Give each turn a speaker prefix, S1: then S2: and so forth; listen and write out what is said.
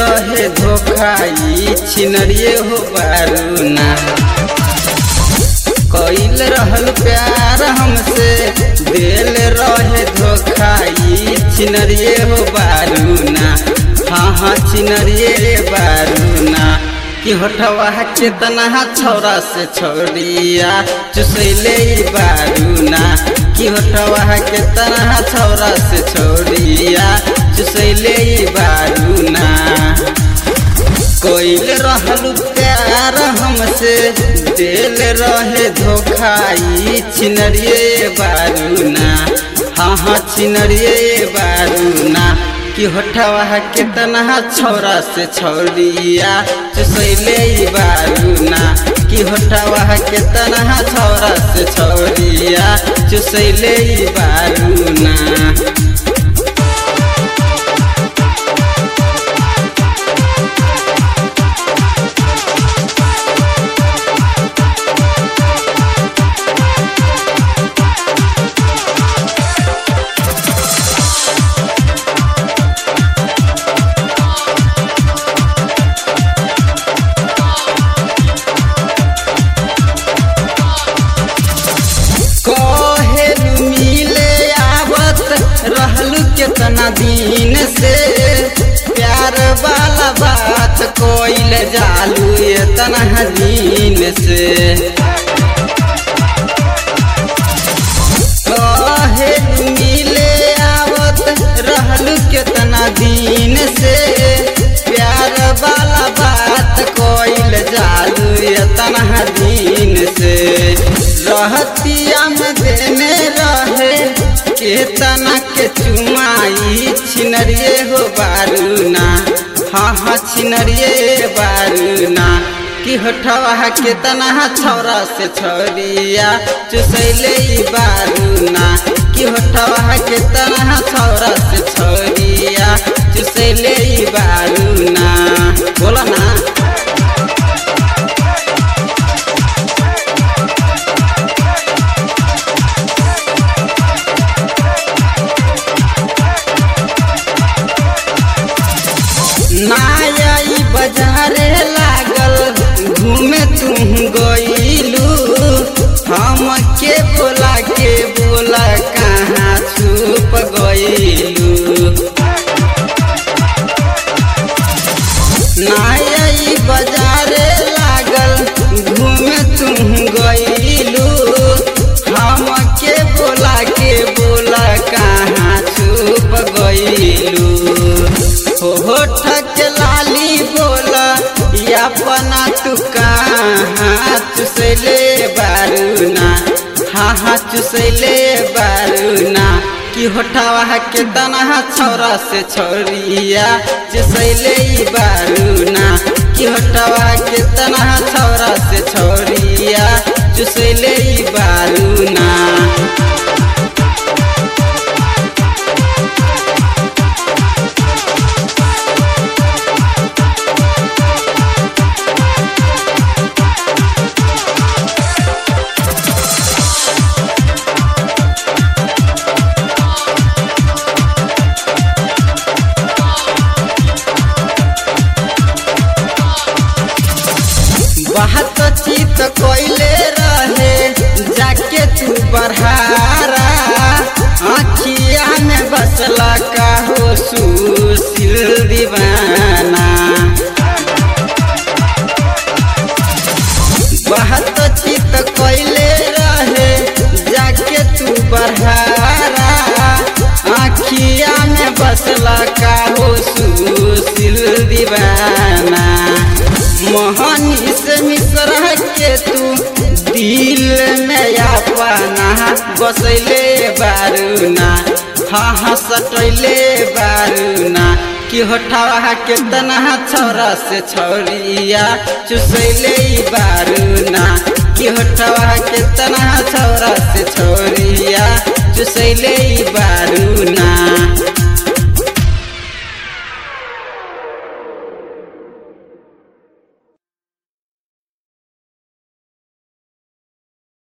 S1: रहे धोखाई छिनरिए हो बारूना कैल रहल प्यार हमसे दिल रहे धोखाई छिनरिए हो बारूना हाँ हाँ छिनरिए बारूना कि होठवा केतना छौरा से छोड़िया चुसैले बारूना कि होठवा केतना छौरा से छोड़िया चुसैले बारूना कोइल रहल प्यार हमसे दिल रहे धोखाई छिनरिए बारूना हाँ हाँ छिनरिए बारूना कि होठवा केतना छौरा से छोड़िया चुसैले बारूना कि होठवा केतना छौरा से छोड़िया चुसैले बारूना कहेलू मिले आवत रहलू केतना दिन से प्यार वाला बात कोइल जालू इतना दिन से कहेलू मिले आवत रहलू केतना दिन से प्यार वाला बात कोइल जालू इतना दिन से रहतिया में देने रहे केतना के चुमाई छिनरिए हो बारूना हाँ हाँ छिनरिए बारूना कि होठवा केतना छौरा से छोड़िया चुसैले बारूना कि होठवा केतना छौरा से छोड़िया चुसैले बारूना बोला ना नाई बाजारे लागल घूमे तुम गईलू हम के बोला के बोला कहाँ छुप गईलू नाई बाजारे लागल घूमे तुम गईलू हम के बोला के बोला कहाँ छुप गईलू होठ के लाली बोला या पना तू कहाँ चुसैले बारूना हाँ हाँ चुसैले बारूना कि होठवा के तना छौरा से छोड़िया चुसैले बारूना कि होठवा के तना छौरा से छोड़िया चुसैले बारूना बात चित कोइले रहे जाके तू बढ़ारा आखिया में बसला का हो सुशील दीवाना बात चित कोइले रहे जाके तू बढ़ारा आखिया में बसला का हो सुशील दीवाना मोहनी से मिश्रा के तू दिल में अपना बसैले बारूना हाँ हाँ सटैले बारूना कि होठवा केतना छौरा से छौरिया चुसैले बारूना कि होठवा केतना छौरा से छौरिया चुसैले बा